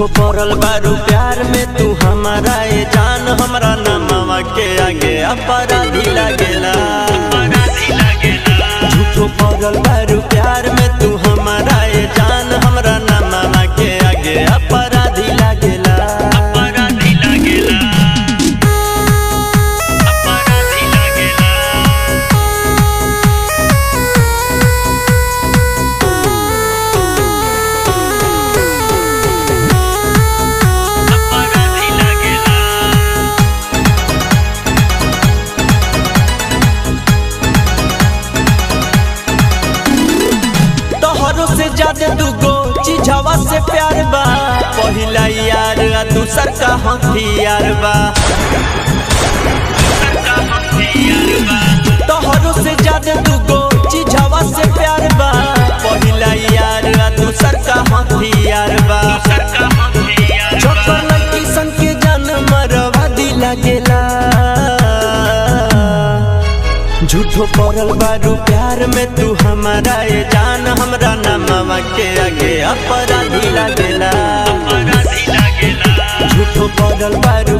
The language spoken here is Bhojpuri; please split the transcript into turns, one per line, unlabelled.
झूठो पड़ल बारू प्यार में तू हमारा ए जान हमरा नमवा के आगे अपराधी लागेला झूठो पड़ल बारू प्यार में तू हमारा ए जान हमरा नमवा के आगे अपराधी लागेला अपराधी लागेला अपराधी लागेला अपराधी लागेला तोहरो से ज्यादा दूगो चीजवा से प्यार बा पहिला यार आ दूसर का हथियार बा तोहरो से ज्यादा दूगो चीजवा से प्यार बा पहिला यार आ दूसर का हथियार बा छोकर लड़की सन के जान मरवा दी लागेला झूठो पड़ल बारू प्यार में तू हमारा ये जान हमरा नमवा के आगे अपराधी लागेला झूठो पड़ल बारू